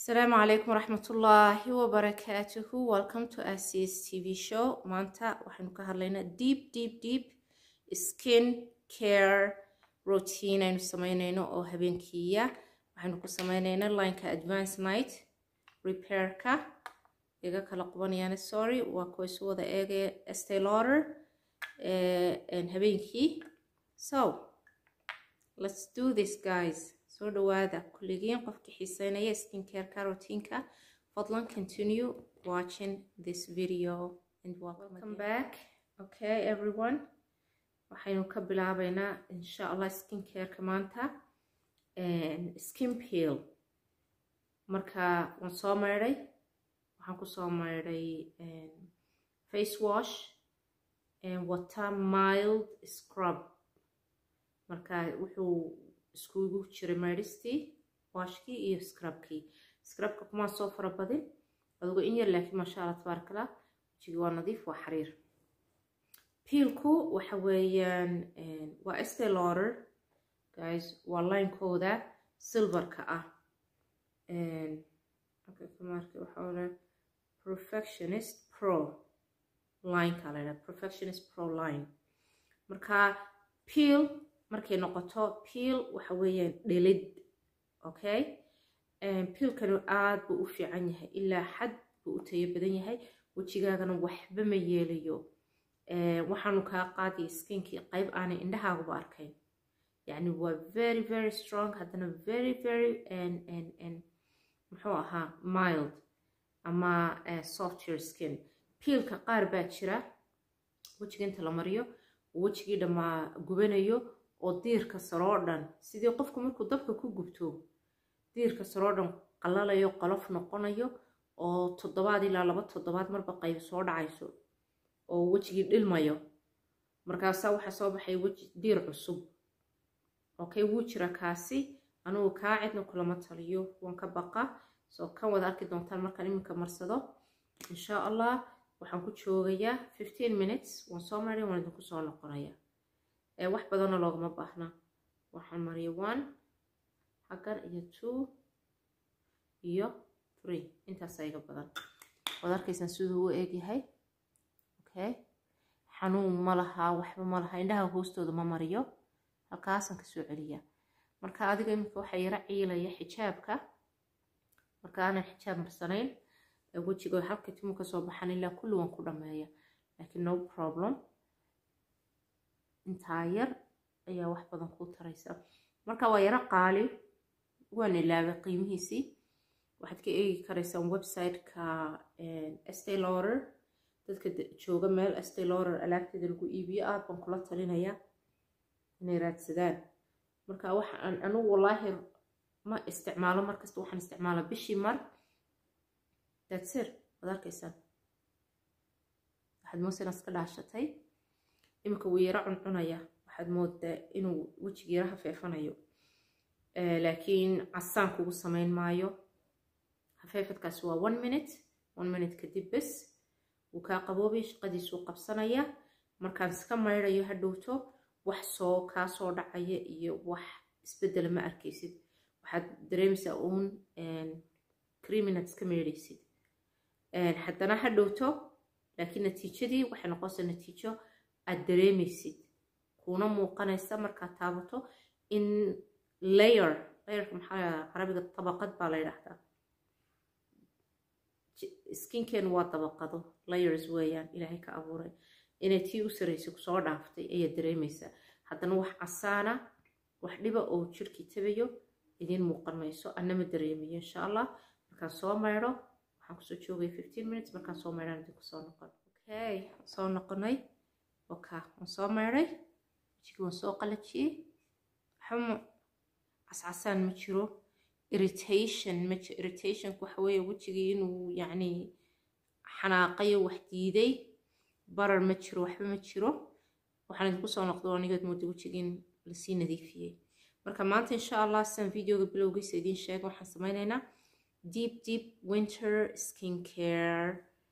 Assalamu alaikum warahmatullahi wabarakatuhu. Welcome to Asia's TV show. Maanta waxaynu ka hadlaynaa deep deep deep skin care routine aynu sameynayno oo habeenkiiya. Waxaynu ku sameynaynaa lineka advance night repairka. Iga kala qubanayaan sorry waa kuwa isu wada eegaya Estee Lauder eh, habeenkii. So, let's do this guys. soo dhawaada kulligiin qofka xiiseynaya skincare routine-ka fadlan continue watching this video and welcome, welcome back okay everyone waxaynu ka bilaabeynaa insha allah skincare-ka maanta skin peel marka waan soo maydhay waxaan kusoo maydhay face wash wata mild scrub marka wuxuu iskugu jiray maydhistii waashkii iyo scrubkii scrubka kumaan soo fara badin adugu in yar laakiin maasha allah tabaarakallah wejigii waa nadiif waa xariir piilku waxa weeyaan waa Estee Lauder guys waa linekooda silverka ah perfectionist pro lineka la yidhaha perfectionist pro line marka peel markay noqoto peel waxa weeyaan dhelid okay peelkanu aad buu u fiican yahay ilaa xad buu u tayo badan yahay wejigaagana waxba ma yeelayo waxaanu kaa qaadaya skinkii qayb aanay indhahaaguba arkayn yacni waa very very strong haddana very very muxuu ahaa mild ama software skin peelka qaar baa jira wejiga inta la mariyo wejigii dhammaa gubanayo oo diirka saroo dhan sidii qofku markuu dabka ku gubto diirka saroo dhan qalalayo qolof noqonayo oo toddobaad ilaa laba toddobaad marba qayb soo dhacayso oo wejigii dhilmayo markaasaa waxaa soo baxay weji diir cusub okay wuu jira kaasi anugu kaa cidna kulama taliyo waan ka baqa soo kan wada arki doontaan markaan iminka marsado insha allah waxaan ku joogayaa fifteen minutes waan soo maray waan idinku soo noqonayaa wax badanna loogama baahna waxaan mariya one xaggan iyo two iyo three intaasa iga badan waad arkaysaan siduu u eegyahay okay xanuun ma laha waxba ma laha indhaha hoostooda ma mariyo halkaasaan kasoo celiya marka adiga iminka waxaa yara ciilaya xijaabka marka aanan xijaab marsanayn wejiga halka timu kasoo baxan ilaa kulli waan ku dhameeya laakiin no problem intaa yar ayaa wax badan kuu taraysa marka waa yaro qaali waan ilaabay qiimihiisii waxaad ka eegi karaysaan website-ka Estee Lauder dadka jooga meel Estee Lauder alaabteeda lagu iibiyo aad baan kula talinaya inay raadsadaan marka waxaan anigu wallaahi ma isticmaalo markasta waxaan isticmaalaa bishii mar that's it waad arkaysaan waxaad moosina iska dhaashatay iminka wuu yaro cuncunaya waxaad moodaa inuu wejiga yaro hafeefanayo laakiin casaan kugu samayn maayo hafeefadkaasi waa one minute one minute kadib bes wuu kaa qaboobay shaqadiisuu qabsanaya markaan iska maydhayo hadhowto wax soo kaa soo dhacaya iyo wax isbedela ma arkaysid waxaad dareemaysaa uun cream inaad iska maydhaysid haddana hadhowto laakiin natiijadii waxay noqonaysaa natiijo aad dareemaysid kuna muuqanaysa markaad taabato in layer layerka maxaa carabiga dabaqad baa la yidhaahdaa skinken waa dabaqado layers weeyaan ilaahay ka abuuray inay tii u saraysay kusoo dhaaftay ayaad dareemaysaa haddana wax casaana wax dhiba oo jirkii tabayo idiin muuqan mayso annama dareemayo insha allah markaan soo maydho waxaan kusoo joogaya fifteen minutes markaan soo maydhaan idin kusoo noqon okay soo noqonay oka waan soo maydhay wejigii waan soo qalajiyey waxba cascasaan ma jiro irritation ma jiro irritationku waxa weeye wejigii inuu yacni xanaaqayo wax diiday barar ma jiro waxba ma jiro waxaan idinku soo noqdo anigood mooda wejigii lasii nadiifiyey marka maanta insha allah sidan videoga bilowgiisa idiin sheega waxaan sameynaynaa deep deep winter skin care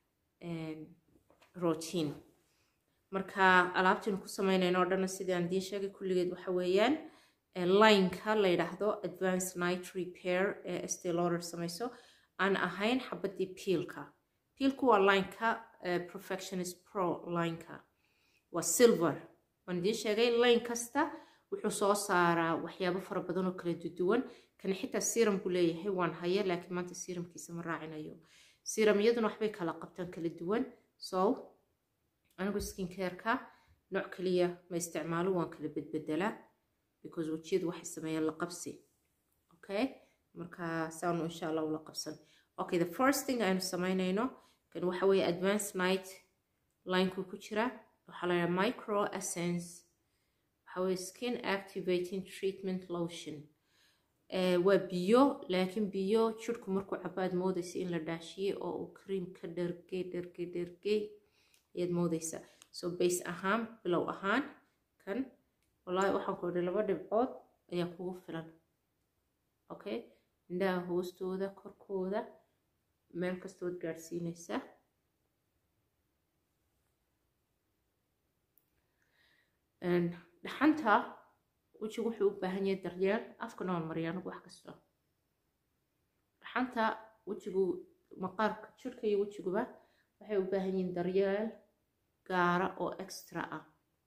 routine marka alaabtaynu ku sameynayno o dhanna sidii aan idiin sheegay kulligeed waxa weeyaan lineka la yidhaahdo advanced night repair ee Estee Lauder samayso aan ahayn xabadii piilka piilku waa lineka perfectionist pro lineka waa silver waan idiin sheegay line kasta wuxuu soo saaraa waxyaabo fara badan oo kala duwan kan xitaa serum buu leeyahay waan haya laakiin maanta serumkiisa ma raacinayo serumyaduna waxbay kala qabtaan kala duwan so anigu skin careka nooc kaliya ma isticmaalo waan kala bedbedelaa because wejiyadu waxay sameeyaan la qabsi okay marka saanu insha allah ula qabsan okay the first thing aynu samaynayno kan waxa weeye advance night linekuu ku jira waxaa la yidhaha micro essence waxa weeye skin activating treatment lotion waa biyo laakiin biyo jirhku markuu cabaad moodaysa in la dhaashiyey oo uu cream ka dhergey dhergey dhergey ayaad moodaysaa so base ahaan bilow ahaan kan wallaahi waxaan ku idhi laba dhibcood ayaa kugu filan okay indhaha hoostooda korkooda meel kastood gaadhsiinaysaa dhaxanta wejigu wuxuu u baahan yahay daryeel afka nool mariya anigu wax kasta dhaxanta wejigu maqaarka jirka iyo wejiguba waxay u baahan yihiin daryeel gaara oo extra ah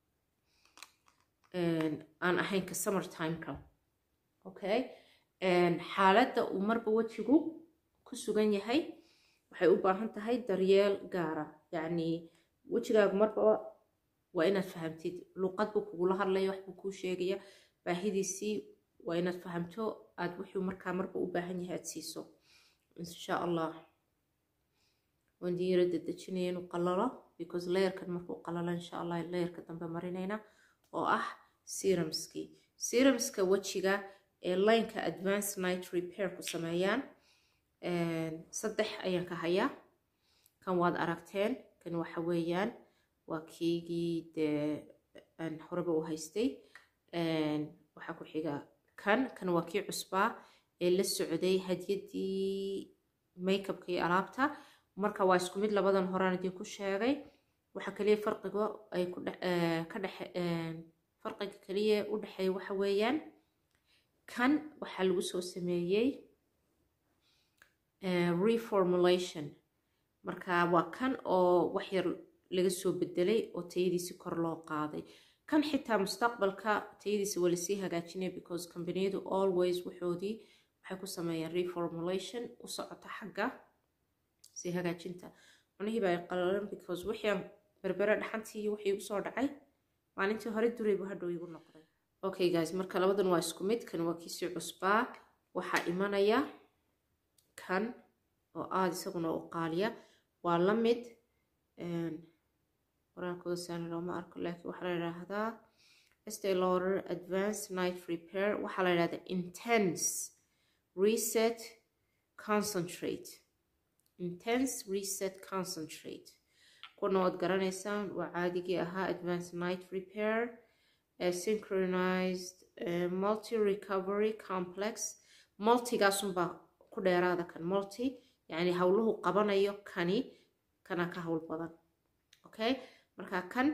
aan ahayn ka summer timeka okay xaaladda uu marba wejigu ku sugan yahay waxay u baahan tahay daryeel gaara yacni wejigaagu marba waa inaad fahamtid luqad buu kugula hadlaya wax buu kuu sheegaya baahidiisii waa inaad fahamto aad wuxuu markaa marba u baahan yahay aad siiso insha allah waan diira dedejinaya inuu qalalo because layerkan markuu qalalo insha allah layerka dambe marinayna oo ah serumskii serumska wejiga ee lineka advance night repair ku sameeyaan saddex ayaan ka hayaa kan waad aragteen kan waxa weeyaan waa keygii dee aan horeba u haystay waxaa ku xiga kan kan waa kii cusbaa ee la socday hadyaddii makeupka iyo alaabta marka waa isku mid labadan horaan idin ku sheegay waxaa kaliya farqiga ay ku ka dhexe farqiga kaliya u dhexeeya waxa weeyaan kan waxaa lagu soo sameeyey reformulation marka waa kan oo wax yar laga soo bedelay oo tayadiisi kor loo qaaday kan xitaa mustaqbalka tayadiisa waa lasii hagaajinaya because combaniyadu always waxoodii waxay ku sameeyaan reformulation u socota xagga sii hagaajinta cunihiiba ay qalalan because wixii berbere dhaxantii iyo wixii usoo dhacay maalintii hore duraybu hadhow igu noqday okay guys marka labadan waa isku mid kan waa kiisii cusbaa waxaa imanaya kan oo aada isaguna u qaaliya waa la mid qoraalkooda saani looma arko laakiin waxaa la yidhaahdaa estee lauder advanced night repair waxaa la yidhahdaa intense reset concentrate intense reset concentrate kuna waad garanaysaan waa caadigii ahaa advanced night repair synchronized multi recovery complex multigaasunbaa ku dheeraada kan multi yacni howluhu qabanayo kani kana ka howl badan okay marka kan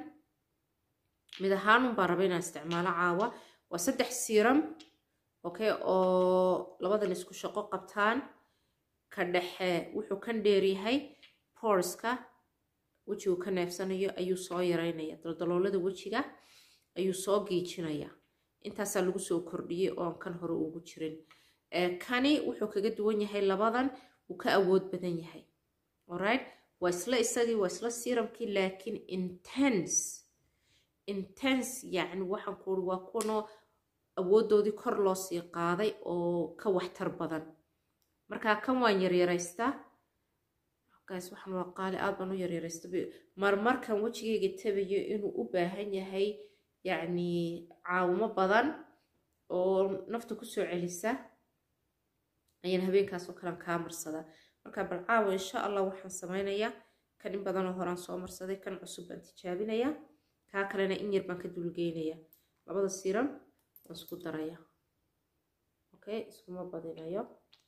mid ahaanun baa raba inaan isticmaalo caawa waa saddex siiram okay oo labadan isku shaqo qabtaan ka dhexe wuxuu kan dheeryahay porska wejigu ka neefsanayo ayuu soo yareynaya daldaloolada wejiga ayuu soo giijinaya intaasaa lagu soo kordhiyey oon kan hore ugu jirin kani wuxuu kaga duwan yahay labadan wuu ka awood badan yahay alright waa isla isagii waa isla siramkii laakiin intense intense yacni waxaan ku uri waa kuwanoo awooddoodii kor loo sii qaaday oo ka waxtar badan marka kan waan yaryaraystaa gaas waxaan waa qaali aad baan u yaryaraysta marmarkan wejigayga tabayo inuu u baahan yahay yacni caawimo badan oo nafta kusoo celisa ayaan habeenkaasoo kalean kaa marsadaa marka bal caawa insha allah waxaan sameynayaa kan in badanoo horaan soo marsaday kan cusub baan tijaabinayaa kaa kalena in yar baan ka dulgeynayaa labada siram waan isku daraya okay iskuma badinayo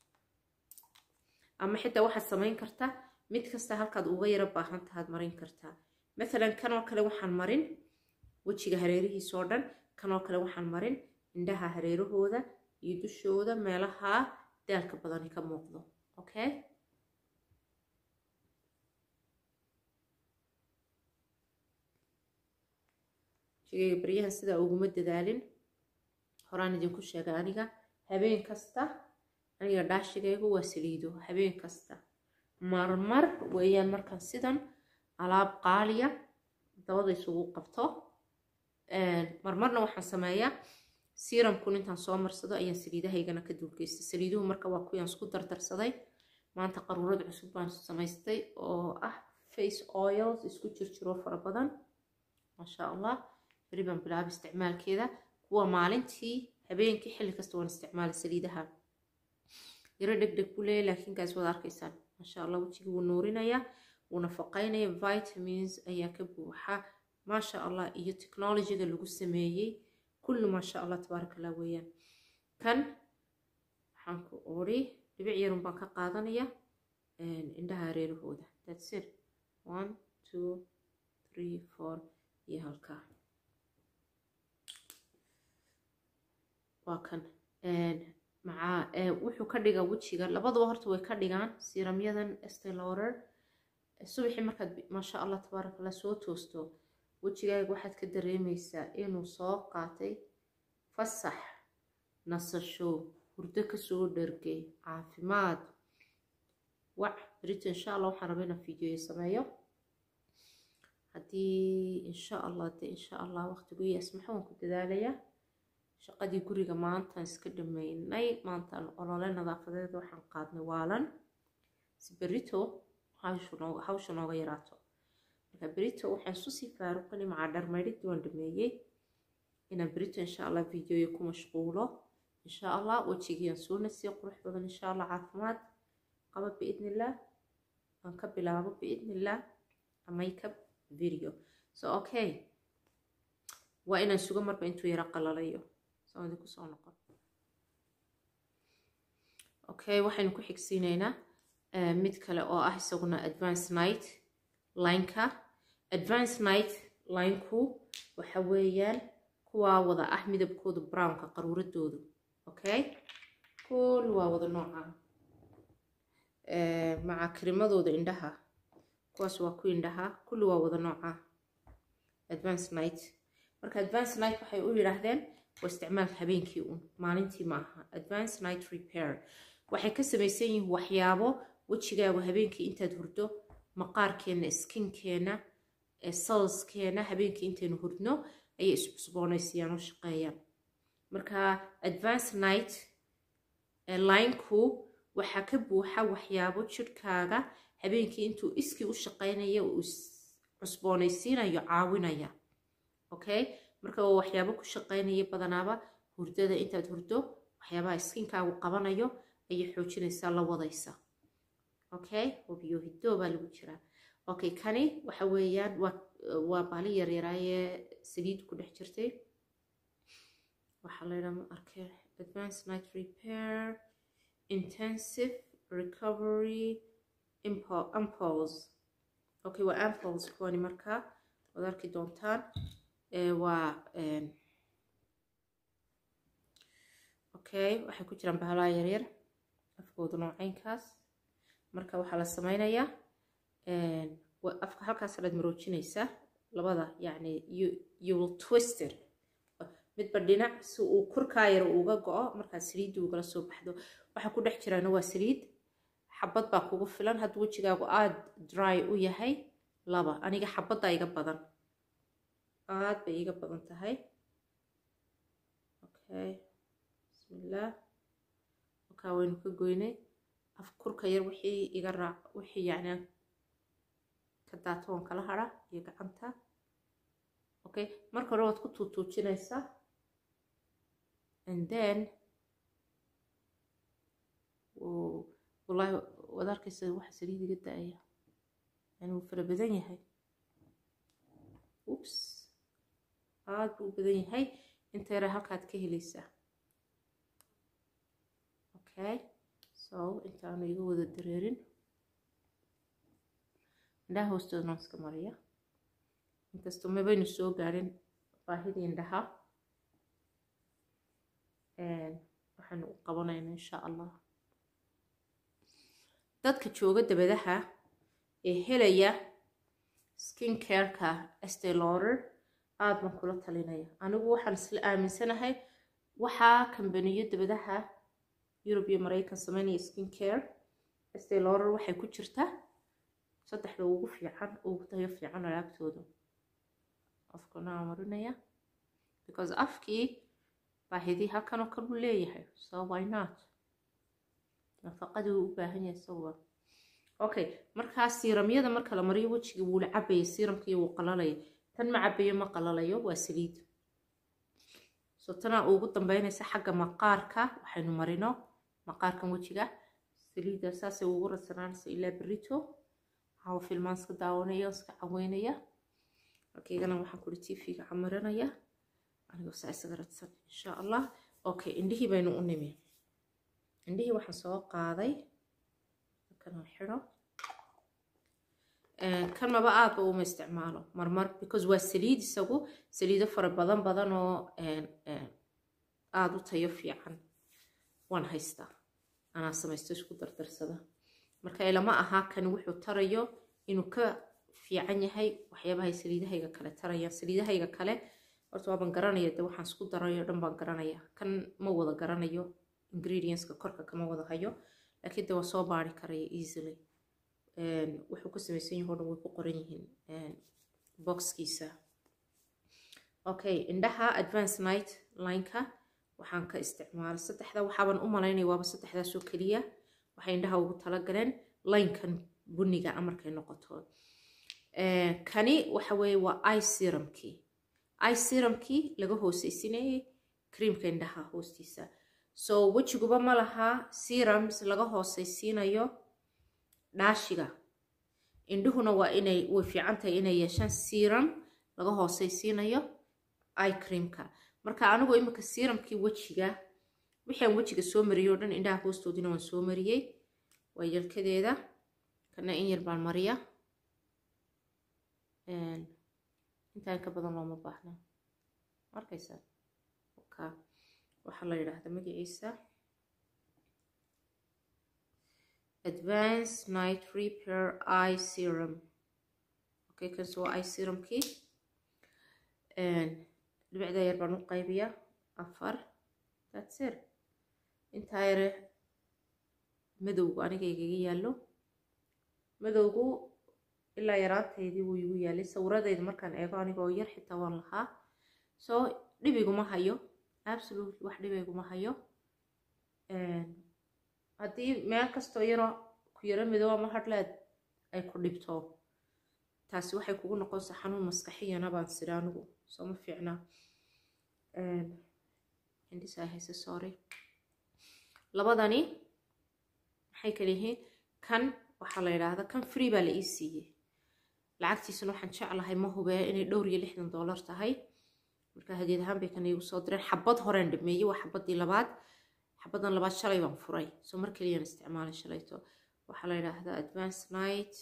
ama xitaa waxaad samayn kartaa mid kasta halkaad uga yaro baahan tahaad marin kartaa mathalan kanoo kale waxaan marin wejiga hareerihiisoo dhan kanoo kale waxaan marin indhaha hareerahooda iyo dushooda meelaha daalka badani ka muuqdo okay wejigayga baryahan sidaa uguma dadaalin horaan idinku sheegay aniga habeen kasta aniga dhaashigaygu waa saliido habeen kasta marmar weeyaan markaan sidan alaab qaaliya dabada isugu qabto marmarna waxaan sameeyaa siramkun intaan soo marsado ayaan saliidahaygana ka duulgeystay saliiduhu marka waa kuwaan isku dardarsaday maanta qaruurad cusub baan samaystay oo ah face oils isku jirjiro fara badan maasha allah beri baan bilaaba isticmaalkeeda kuwa maalintii habeenkii xilli kasta waan isticmaala saliidaha yaro dheg dheg buu leeyahy laakiin gaas waad arkaysaan maasha allah wejigii wuu nuurinaya wuu nafaqaynaya vitamins ayaa ka buuxa maasha allah iyo technologyga lagu sameeyey kulli maasha allah tabaaraka allah weeyaan kan waxaan ku ori dhibic yarun baan ka qaadanaya indhaha hareerahooda that's it one two three four iyo halkaa waa kan maca wuxuu ka dhigaa wejiga labadaba horta way ka dhigaan siramyadan estelorer subaxii markaad maasha allah tabaaraka allah soo toosto wejigaaga waxaad ka dareemaysaa inuu soo qaatay fasax nasasho hurdo kasoo dhargay caafimaad wac berito insha allah waxaan rabaa inaan fiidiyoyo sameeyo haddii insha allah de insha allah waqtigu iyo asmaxo waan ku dadaalayaa shaqadii guriga maantaan iska dhameynay maantaan olole nadaafadeed waxaan qaadnay waalan si berito hawsha nooga yaraato marka berito waxaan isu sii faaruqani macaa dharmaydhidii waan dhameeyey inaan berito insha allah videoyo ku mashquulo insha allah wejigiiaan soo nasiyo qurux badan insha allah caafimaad qaba biidn illah aan ka bilaabo biidn illah makeup video so okay waa inaan sugo marba intuu yaro qalalayo soo idinku soo noqon okay waxaynu ku xigsiinaynaa mid kale oo ah isaguna advance night lineka advance night lineku waxa weeyaan kuwaa wada ah midabkooda brownka qaruuradoodu okay kul waa wada nooca maca karimadooda indhaha kuwaas waa ku indhaha kulli waa wada nooca advance night marka advance night waxay u yidhaahdeen waa isticmaalka habeenkii un maalintii ma aha advance night repair waxay ka samaysan yihiin waxyaabo wejigaagu habeenkii intaad hurdo maqaarkeenna skinkeena salskeena habeenkii intaynu hurdno ayay iscusboonaysayaan oo shaqeeyaan marka advance night lineku waxaa ka buuxa waxyaabo jidhkaaga habeenkii intuu iskii u shaqeynaya uu cusboonaysiinayo caawinaya okay marka waa waxyaabo ku shaqeynaya badanaaba hurdada intaad hurdo waxyaabaha skinkaagu qabanayo ayay xoojinaysaa la wadaysa okay wabiyo hidoo baa lagu jiraa okay kani waxa weeyaan waa waa baali yaryaraayee saliid ku dhex jirtay waxaa la yidhaha ma arkay advance night repair intensive recovery impulse okay waa ampulse kuwani markaa waad arki doontaan waa okay waxay ku jiraan bahalaha yaryar afkooda noocaynkaas marka waxaa la sameynayaa afka halkaas alaad maroojinaysaa labada yacni you will twisted midba dhinac si uu kurkaa yar uga go-o markaad saliidda ugala soo baxdo waxaa ku dhex jiraana waa saliid xabad baa kugu filan hadduu wejigaagu aada dry u yahay laba aniga xabaddaa iga badan aad bay iga badan tahay okay bismillaah wakaa waynu ka goynay af kurka yar wixii iga raac wixii yacni ka daatoon kala hadha iyo gacanta okay marka hore waad ku tuutuujinaysaa and then wallaahi waad arkaysa waxa saliid iga da-aya yani wuu fara badan yahay ups aada buu u badan yahay inta yara halkaad ka helaysaa okay so intaanu iga wada dareerin indhaha hoostooda noo iska mariya inkastoo mabaynu soo gaadhin baahidii indhaha waxaanu u qabanayna insha allah dadka jooga dabadaha ee helaya skin careka estelorer aada baan kula talinaya anigu waxaan isla aaminsanahay waxaa kambaniyo dabadaha yurub iyo maraykan sameynaya skin care steloror waxay ku jirtaa saddexda ugu fiican ugu tayo fiican alaabtooda afkana marinaya because afkii baahidii halkanoo kale uu leeyahay so why not nafaqadii uu u baahan yahay isaguba okay markaa siiramyada marka la mariyo wejiga wuu la cabaya siiramkii wuu qalalaya tan ma cabayo ma qalalayo waa saliid so tanaa ugu dambeynaysa xagga maqaarka waxaynu marino maqaarkan wejiga saliidda saasay ugu radsanaanaysa ilaa berito waxaa filmaan iska daawanaya iska caweynaya markaygana waxaan kuri tv-ga camarinaya anigoo saa isaga radsan insha allah okay indhihii baynu u nimi indhihii waxaan soo qaaday kan xidho kan maba aadba uma isticmaalo marmar because waa saliid isagu saliido fara badan badan oo aada u tayo fiican waan haystaa anaa samaysto isku dardarsada marka ilama ahaa kan wuxuu tarayo inuu ka fiican yahay waxyaabahay saliidahayga kale tarayaan saliidahayga kale horta waaban garanaya de waxaan isku darayo dhan baan garanaya kan ma wada garanayo ingredientska korka kama wada hayo laakiin de waa soo baari karaya easily wuxuu ku samaysan yahay o dhan way ku qoran yihiin boxkiisa okay indhaha advance night lineka waxaan ka isticmaalay saddexda waxaaban u malaynaya waaba saddexdaasoo keliya waxay indhaha ugu talagaleen linekan buniga amarkay noqoto kani waxa weeye waa i serumkii i serumkii laga hooseysinayay creamka indhaha hoostiisa so wejiguba ma laha serums laga hooseysiinayo dhaashiga indhuhuna waa inay way fiican tahay inay yeeshaan serum laga hooseysiinayo i creamka marka anigu imika serumkii wejiga wixii aan wejiga soo mariyey oo dhan indhaha hoostoodina waan soo mariyey waa yelkadeeda kana in yar baan mariya intaan ka badan looma baahna arkaysaa ka waxaa la yidhaahda magaciisa advance night repair eye serum okay kanse waa eye serumkii dhibicda yar baan u qaybiya afar that's it intaa yare madowgu aniga igaga yaallo madowgu ilaa yaraantaydii wuu igu yaalay sawiradayda markaan eego aniga oo yar xitaa waan lahaa so dhibiguma hayo absolutely wax dhibiguma hayo haddii meel kastoo yaroo ku yaro midow ama hadhleed ay ku dhibto taasi waxay kugu noqonaysaa xanuun maskaxiyana baan sida anigu soo ma fiicna hindisaa hayse sorry labadani maxay kala yihiin kan waxaa la yidhaahdaa kan free baa la ii siiyey lacagtiisuna waxaan jeclahay ma hubee inay dhowr iyo lixdan dollar tahay marka hadiyad ahaan bay kan iigu soo direen xabad horeen dhameeyey waa xabadii labaad xabadan labaad shalay baan furay soo mar keliyaan isticmaalay shalayto waxaa la yidhaahdaa advance night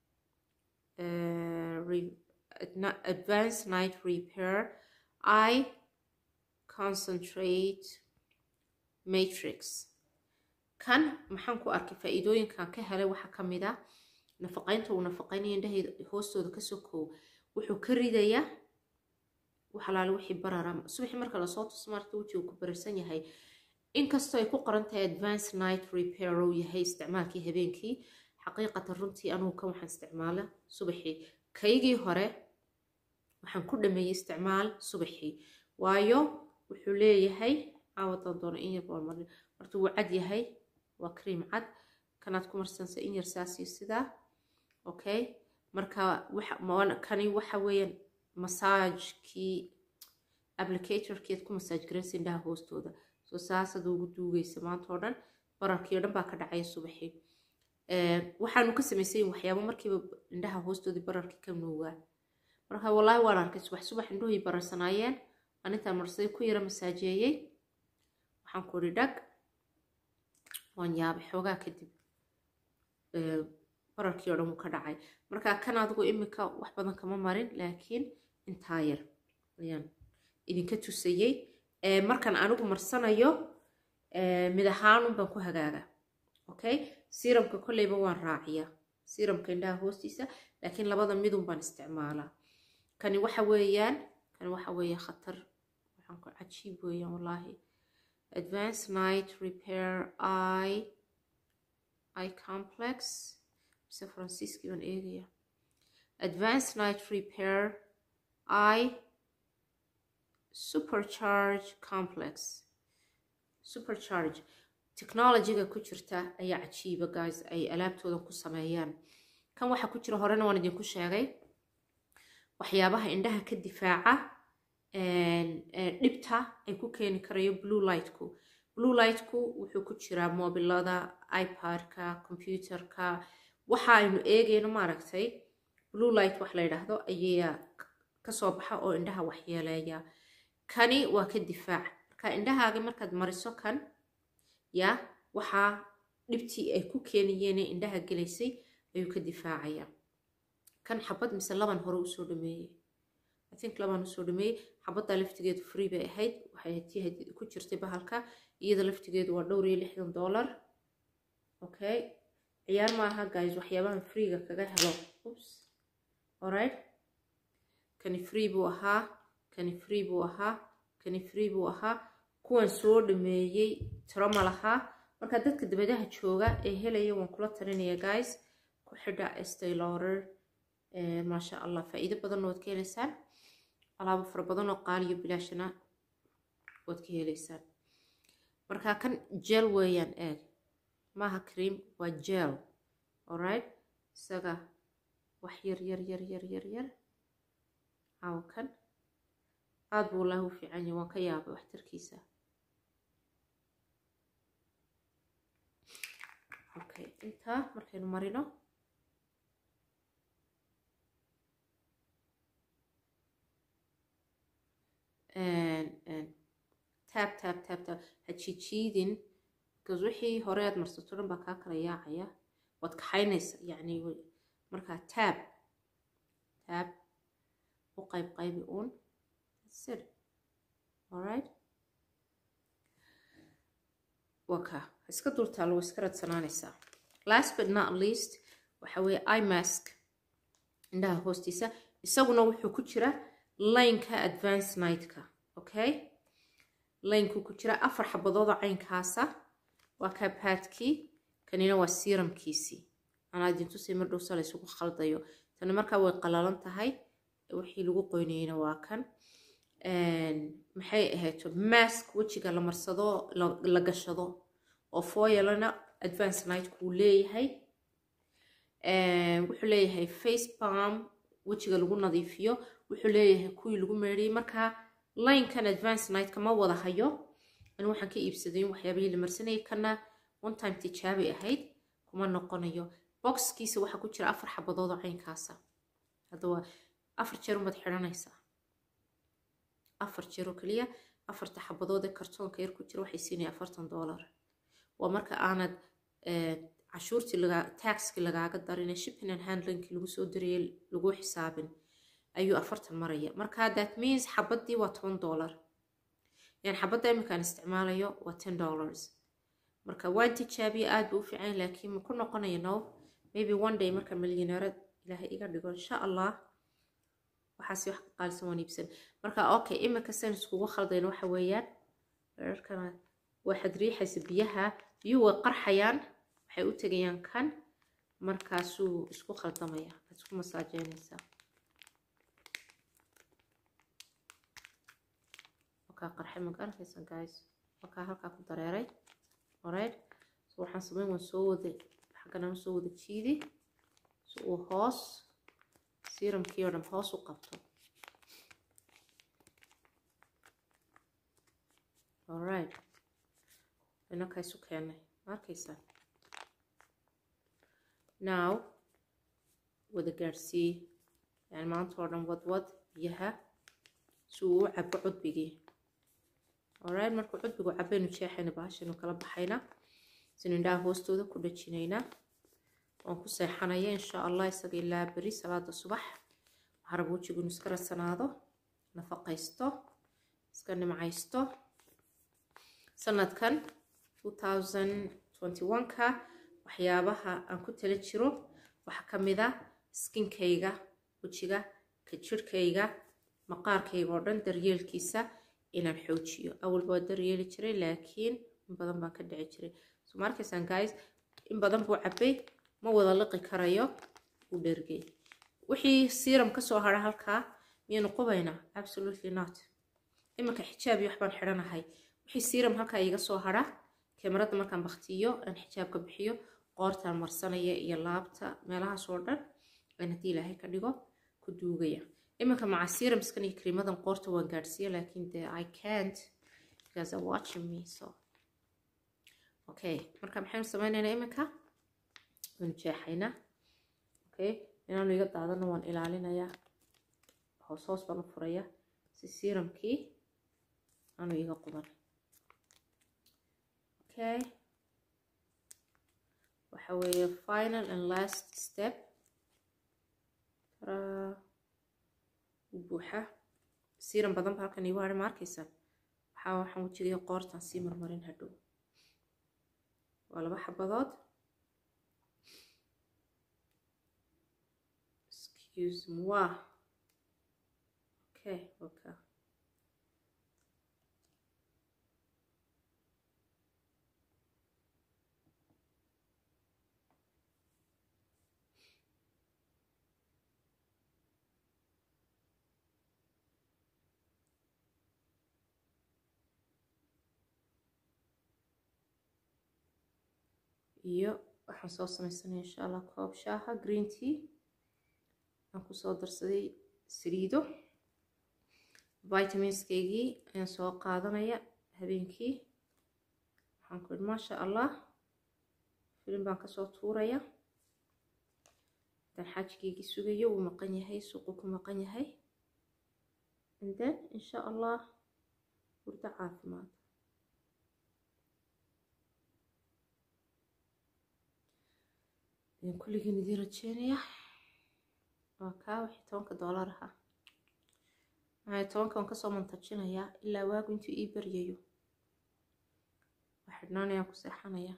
advance night repair i concentrate matrix kan maxaan ku arkay faa-iidooyinkan ka helay waxaa ka mid ah nafaqaynta uu nafaqaynaya indhahayda hoostooda kasoo koow wuxuu ka ridayaa waxalaale wixii barara subaxii marka lasoo tuso maarta wejigu ku bararsan yahay inkastoo ay ku qoran tahay advance night repair uu yahay isticmaalkii habeenkii xaqiiqatan runtii anugu kan waxaan isticmaala subaxii kaygii hore waxaan ku dhameeyey isticmaal subaxii waayo wuxuu leeyahay caawadan doono in yar baan marin horta wuu cad yahay waa cream cad kanaad ku marsansa in yar saasiyo sidaa okay marka kani waxa weeyaan masaajkii applicatorkeed ku masaaj garaysa indhaha hoostooda soo saasad ugu duugaysa maanta oo dhan bararkii o dhan baa ka dhacaya subaxii waxaanu ka samaysay waxyaabo markiiba indhaha hoostoodii bararkii ka nuugaa marka wallaahi waan arkay subax subax indhuhii bararsanaayeen aan intaan marsaday ku yara masaajeeyey waxaan ku idhi dhag waan yaabay xoogaa kadib bararkii oo dhan wuu ka dhacay marka kan adigu imika wax badan kama marin laakiin intaa yar ayaan idinka tusayey markaan anigu marsanayo mid ahaanun baan ku hagaaga okay siramka kolleyba waan raaciya siramka indhaha hoostiisa laakiin labada midun baan isticmaalaa kani waxa weeyaan kan waxa weeye khatar waxaan ku cajiib weeyaan wallaahi advanced night repair eye eye complex mise faransiiskii baan eegaya advanced night repair eye supercharge complex supercharge technologyga ku jirta ayaa cajiiba guys ay alaabtooda ku sameeyaan kan waxaa ku jira horena waan idinku sheegay waxyaabaha indhaha ka difaaca dhibta ay ku keeni karayo blue lightku blue lightku wuxuu ku jiraa mobilada ipad-ka computerka waxa aynu eegayno maaragtay blue light wax la yidhaahdo ayaa kasoo baxa oo indhaha waxyeeleeya kani waa ka difaac marka indhahaaga markaad mariso kan ya waxaa dhibtii ay ku keenayeen indhaha gelaysay ayuu ka difaacaya kan xabad mise laban hore usoo dhameeyey i think laban usoo dhameeyey xabadda laftigeedu free bay ahayd waxay tii ku jirtay bahalka iyada laftigeedu waa dhowr iyo lixdan dollar okay ciyaar maaha guys waxyaabahan freega kaga helo oops alright kani free buu ahaa kani free buu ahaa kani free buu ahaa kuwan soo dhameeyey tiro ma lahaa marka dadka dabadaha jooga ee helaya waan kula talinaya guys ku xidha estay laurer maasha allah faa'iido badanna waad ka heleysaan alaabo fara badan oo qaaliyo bilaashana waad ka heleysaan marka kan jel weeyaan eeg maaha cream waa jel alright isaga wax yar yar yar yar yar yar caawa kan aada buu wallaahi u fiican yahay waan ka yaabay waxtarkiisa okay intaa markaynu marino taab taab taab taab ha jiijiidin because wixii hore aad marsato dhan baa kaa kala yaacaya waad kaxaynaysa yacni markaa taab taab u qayb qaybi uun sir alright waka iska dultaalo way iska radsanaanaysaa last but not least waxa weeye imask indhaha hoostiisa isaguna wuxuu ku jira laynka advance nightka okay laynku ku jira afar xabadoodoo caynkaasa waa kabaadkii kanina waa siiramkiisii anaa idintusay mar dhowsa la isugu khaldayo tani markaa way qalalan tahay wixii lagu qoynayeyna waa kan maxay ahayto mask wejiga la marsado la gashado oo foyalana advance night kuu leeyahay wuxuu leeyahay face palm wejiga lagu nadiifiyo wuxuu leeyahay kuwii lagu meedhiyey markaa linekan advance nightka ma wada hayo ani waxaan ka iibsaday waxyaabihii la marsanayay kana one time tijaabay ahayd kuma noqonayo boxkiisa waxaa ku jira afar xabadood oo caynkaasa hadda waa afar jeer umaad xidhanaysaa afar jeer oo keliya afarta xabadood ee kartoonka yar ku jira waxay siinaya afartan dollar waa marka aanad cashuurtii laga taxkii lagaaga darin shipping and handlingkii lagu soo dirayay lagu xisaabin ayuu afartan maraya marka that means xabadii waa toban dollar yani xabadda iminkaan isticmaalayo waa ten dollars marka waan tijaabiye aad buu u fiican laakiin ma ku noqonayo no maybe one day marka milyaneerad ilaahay iga dhigo insha allah waxaasi wax ka qaalisan waan iibsan marka okay iminka san iskugu khaldayna waxa weeyaan dherarkana waxaad riixaysa biyaha biyuhu way qarxayaan waxay u tegayaan kan markaasuu isku khaldamaya aad isku masaajeynaysaa wakaa qarxay ma garanaysa guys wakaa halkaa ku dareeray alright so waxaan sameyn waan soo wada xagganaan soo wada jiidi si uu hoos siiramkii oo dhan hoos u qabto alright inaka isu keenay ma arkaysaa now wada gaadhsii yani maanta oo dhan wadwad biyaha si uu u cabo cudbigii alright markuu cudbigu cabaynu jeexayna bahashaynu kala baxayna sinu indhaha hoostooda ku dhajinaynaa waan ku seexanaya insha allah isaga ilaa beri salaada subax harab wejigu inu iska radsanaado nafaqaysto iska nimcaysto sanadkan 2021ka waxyaabaha aan ku tala jiro waxaa ka mid a skinkayga wejiga ka jirhkayga maqaarkayga oo dhan daryeelkiisa inaan xoojiyo awalba waa daryeeli jiray laakiin in badan baan ka dhici jiray so markaysaan guys in badan buu cabay ma wada liqi karayo uu dhergay wixii siiram kasoo hara halkaa miyaynu qubaynaa absolutely not iminka xijaab iyo waxbaan xidhanahay wixii siiram halkaa iga soo hara kamarada markaan baktiyo aan xijaabka bixiyo qoortaan marsanaya iyo laabta meelahaas oo dhan aan haddii ilaahay ka dhigo ku duugaya iminka maca siiramskan iyo kariimadan qoorta waan gaadhsiiya laakiin de i can't because are watching me so okay marka maxaynu sameynaynaa iminka waynu jeexaynaa okay inaanu iga daadana waan ilaalinayaa hoos hoos baan u furaya si siiramkii aanu iga quban okay waxa weeye final and last step u buuxa siiran badan ba halkan iigu hadhay ma arkaysaan waxaa waxaan wejigaya qoortan sii marmarin hadhow waa laba xabadood excuse moi okay okay iyo waxaan soo sameysanaya insha allah koob shaaha green tea aan kusoo darsaday saliido vitaminskaygii ayaan soo qaadanaya habeenkii waxaan ku idhi maasha allah filim baan kasoo tuuraya haddaan xaajigaygii sugayo wuu maqan yahay suuqu ku maqan yahay and then insha allah hurdo caafimaad ayaan kulligiin idiin rajeynaya waa kaa wixii tobanka doolar ahaa maxay tobanka waan kasoo mantajinayaa ilaa waagu intuu ii baryayo waa xidhnaanayaan ku seexanaya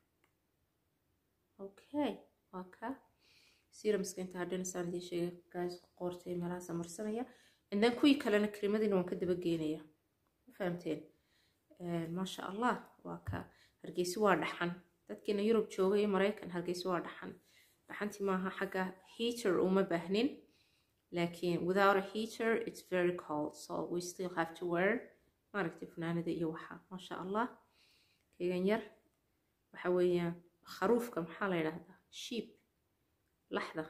okay waa kaa serumska inta hadhinasaan idiin sheegay gaas qoortay meelahaasa marsanaya and then kuwii kalena kariimadiina waan ka daba geenaya ma fahamteen maasha allah waa kaa hargeysi waa dhaxan dadkiina yurub jooga iyo maraykan hargeysa waa dhaxan dhaxantii maaha xagga heater uma baahnin laakiin without a heater it's very cold so we still have to wear maaragtay funaanada iyo waxa maasha allah keegan yar waxa weeyaan kharuufka maxaa la yidhaahdaa sheep laxda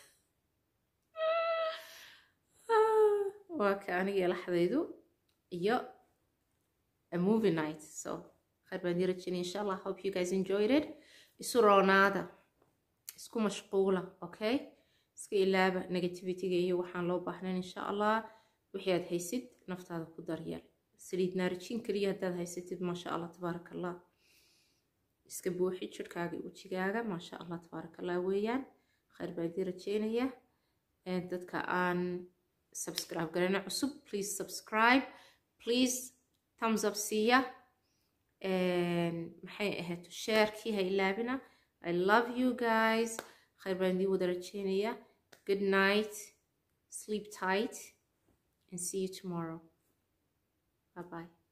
waa ka aniga laxdaydu iyo a movie night so خير بان رجيني إن شاء الله hope you guys enjoyed it isu roonaada isku mashquula okay iska ilaaba negativityga iyo waxaan loo baahnayn insha allah wixii aad haysid naftaada ku daryeel saliid naarijiin keliya haddaad haysatid maasha allah tabaaraka allah iska buuxi jirhkaaga wejigaaga maasha allah tabaaraka allah weeyaan khayr baan idin rajeynaya dadka aan subscribe garana cusub please subscribe please thumbs up siiya maxay ahayd sheerkii ha ilaabina i love you guys khayr baan idin wada rajeynaya good night sleep tight and see you tomorrow bye bye